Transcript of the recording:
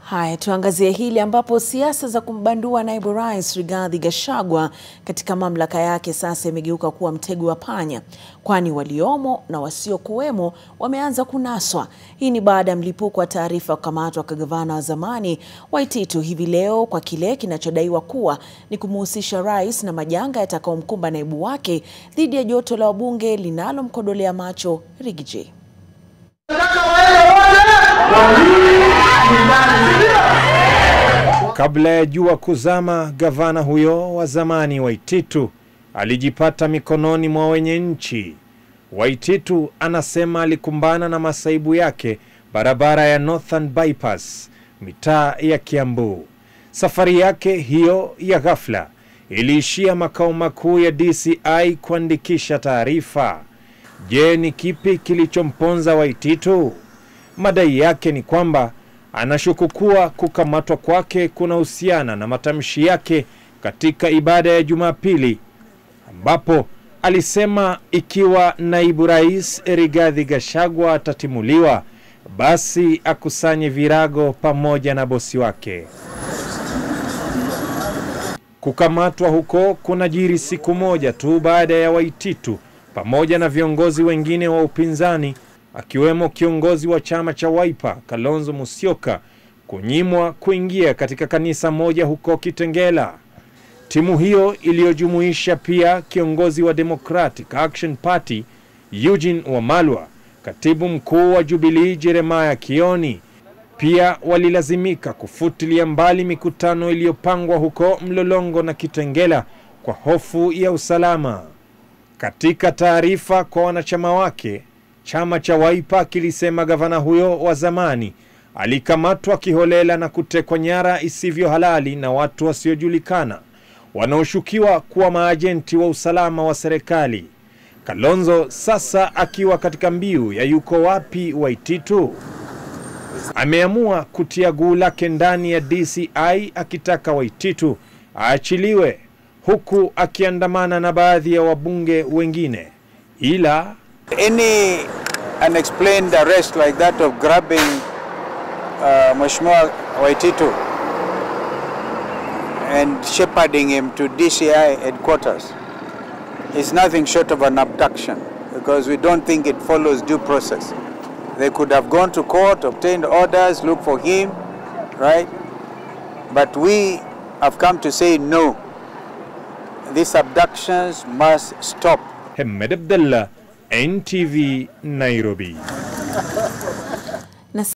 Haya, tuangazie hili ambapo siasa za kumbandua naibu rais Rigathi Gachagua katika mamlaka yake sasa imegeuka kuwa mtego wa panya, kwani waliomo na wasiokuwemo wameanza kunaswa. Hii ni baada ya mlipuko wa taarifa kukamatwa kwa gavana wa zamani Waititu hivi leo kwa kile kinachodaiwa kuwa ni kumuhusisha rais na majanga yatakayomkumba naibu wake dhidi ya joto la wabunge linalomkodolea macho Rigiji. Kabla ya jua kuzama, gavana huyo wa zamani Waititu alijipata mikononi mwa wenye nchi. Waititu anasema alikumbana na masaibu yake barabara ya Northern Bypass, mitaa ya Kiambu. Safari yake hiyo ya ghafla iliishia makao makuu ya DCI kuandikisha taarifa. Je, ni kipi kilichomponza Waititu? Madai yake ni kwamba anashuku kuwa kukamatwa kwake kunahusiana na matamshi yake katika ibada ya Jumapili ambapo alisema ikiwa naibu rais Rigathi Gachagua atatimuliwa basi akusanye virago pamoja na bosi wake. Kukamatwa huko kunajiri siku moja tu baada ya Waititu pamoja na viongozi wengine wa upinzani akiwemo kiongozi wa chama cha Wiper Kalonzo Musyoka kunyimwa kuingia katika kanisa moja huko Kitengela. Timu hiyo iliyojumuisha pia kiongozi wa Democratic Action Party Eugene Wamalwa, katibu mkuu wa Jubilee Jeremiah Kioni, pia walilazimika kufutilia mbali mikutano iliyopangwa huko Mlolongo na Kitengela kwa hofu ya usalama. Katika taarifa kwa wanachama wake, chama cha Wiper kilisema gavana huyo wa zamani alikamatwa kiholela na kutekwa nyara isivyo halali na watu wasiojulikana wanaoshukiwa kuwa maajenti wa usalama wa serikali. Kalonzo sasa akiwa katika mbiu ya yuko wapi Waititu, ameamua kutia guu lake ndani ya DCI akitaka Waititu aachiliwe, huku akiandamana na baadhi ya wabunge wengine, ila Any unexplained arrest like that of grabbing uh, Mheshimiwa Waititu and shepherding him to DCI headquarters is nothing short of an abduction because we don't think it follows due process. They could have gone to court, obtained orders, looked for him, right? But we have come to say no. These abductions must stop. Hemed Abdallah, NTV, Nairobi.